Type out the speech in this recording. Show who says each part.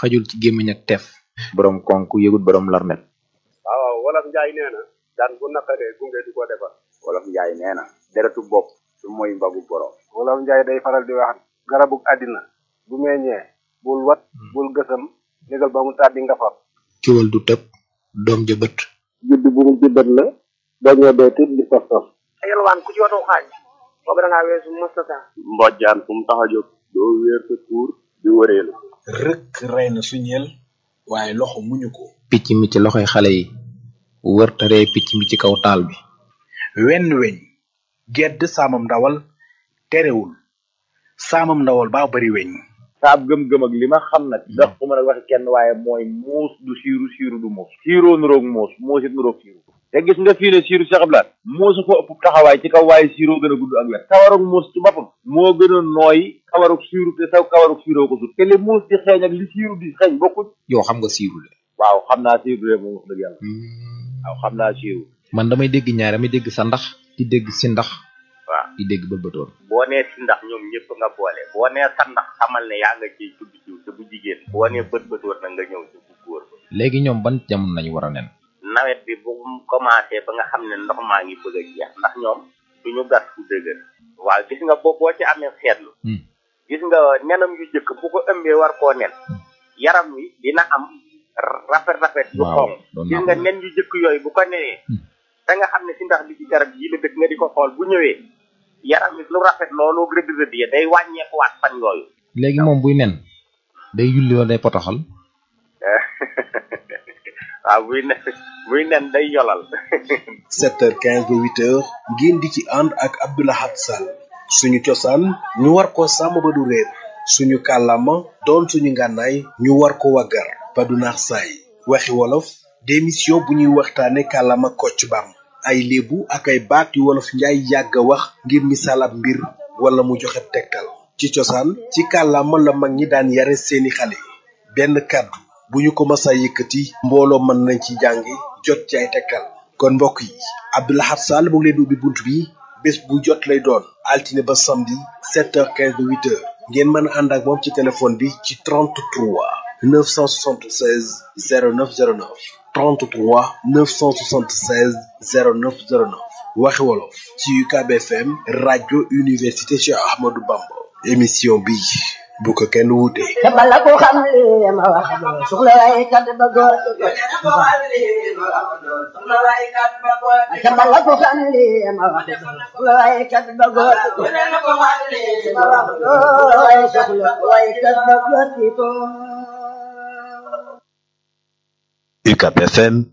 Speaker 1: xajul ci gémmiñ ak teef
Speaker 2: borom konk yëgut borom larmet
Speaker 3: waaw wolof njaay nee na daan bu naqaree gunge du ko defar
Speaker 4: wolof njaay nee na deretu bopp su mooy mbagu borom
Speaker 3: wolof njaay day faral di wax garabu àddina bu meññee bul wat bul gësam négal ba mu tàddi nga far
Speaker 1: kiwal du tëb doom ja bët
Speaker 3: judd bu mu juddat la dañoo dee tit di sos sos
Speaker 5: yalwaan ku ci watu xaaj boobu da ngaa weesu mustata
Speaker 4: mbojjaan fu mu tax a jóg doo wéer sa tuur di wëreelu
Speaker 6: rëkk rey na suñeel waaye loxo muñu ko
Speaker 1: picc mi ci loxoy xale yi wër te ree picc mi ci kaw taal bi
Speaker 6: wenn weñ gedd saamam ndawal terewul saamam ndawal baa bari weñ
Speaker 2: saab gëm-gëm ak li ma xam nag ndax ku mën a waxi kenn waaye mooy muus du siiru siiru du muus siiroo nuroog muus muus it nuroog siiru te gis nga fii ne siiru saxablaat muusu ko ëpp taxawaay ci kaw waaye siiroo gën a gudd ak wet kawarug muus ci boppam moo gën a nooy kawarug siiru te saw kawarug siiroo ko sut te li muus di xeeñ ak li siiru di xeeñ bokkut
Speaker 1: yow xam nga siiru de
Speaker 2: waaw xam naa siiru de moom wax dëgg yàlla waaw xam naa siiru
Speaker 1: man damay dégg ñaar damay dégg sa ndax di dégg si ndax
Speaker 4: waaw
Speaker 1: di dégg bëlbëtoon
Speaker 4: boo nee si ndax ñoom ñëpp nga boole boo nee sa ndax xamal ne yaa nga ciy tudd jiw te bu jigéen boo nee bët bëtoor na nga ñëw ci bu góor ba
Speaker 1: léegi ñoom ban jamono lañu war a nen
Speaker 4: nawet bi bu mu commencé ba nga xam ne ndox maa ngi bëgg a jeex ndax ñoom duñu gas fu dëgër waaw gis nga boo boo ci amee seetlu gis nga nenam yu jëkk bu ko ëmbee war koo nen yaram wi dina am rafet rafet yu
Speaker 1: waaw
Speaker 4: xonq
Speaker 1: doon
Speaker 4: gis
Speaker 1: naa
Speaker 4: nga
Speaker 1: ko
Speaker 4: nen yu jëkk yooyu bu ko nenee da nga xam ne si ndax bi ci garab yi la dëkk nga di ko xool bu ñëwee yaram wi lu rafet loolu rëdd rëdd ya day wàññeekuwaat fan yooyu
Speaker 1: léegi moom buy nen day yulli wala day potoxal
Speaker 4: waaw buy nen buy nen day yolal
Speaker 6: 7h15 ba 8h ngeen di ci ànd ak Abdoulahat Sall suñu cosaan ñu war ko sàmm ba du réer suñu kàllaama doon suñu ngànnaay ñu war ko waggar ba du naax saay waxi wolof démission bu ñuy waxtaane kàllaama kocc bam ay léebu ak ay baat yu wolof njaay yàgg a wax ngir misaal ab mbir wala mu joxe tegtal ci cosaan ci kàllaama la mag ñi daan yare seeni xale benn kàddu bu ñu ko masa yëkkati mbooloo mën nañ ci jàngi jot ci ay tekkal kon mbokk yi Abdoulahat Sall mu ngi leen di ubbi bunt bi bés bu jot lay doon altine ba samedi 7h15 ba 8h ngeen mën a ànd ak moom ci téléphone bi ci 33 976 0909 33 976 0909 waxi wolof ci UCAB FM rajo université Cheikh Ahmadou Bamba émission bi bu ko kenn wuute.
Speaker 7: te bala ko xam li ma wax doo soxla waaye kat ba góor te bala ko xam li ma wax doo soxla waaye kat ba góor waaye soxla waaye kat ba góor
Speaker 8: UCAB FM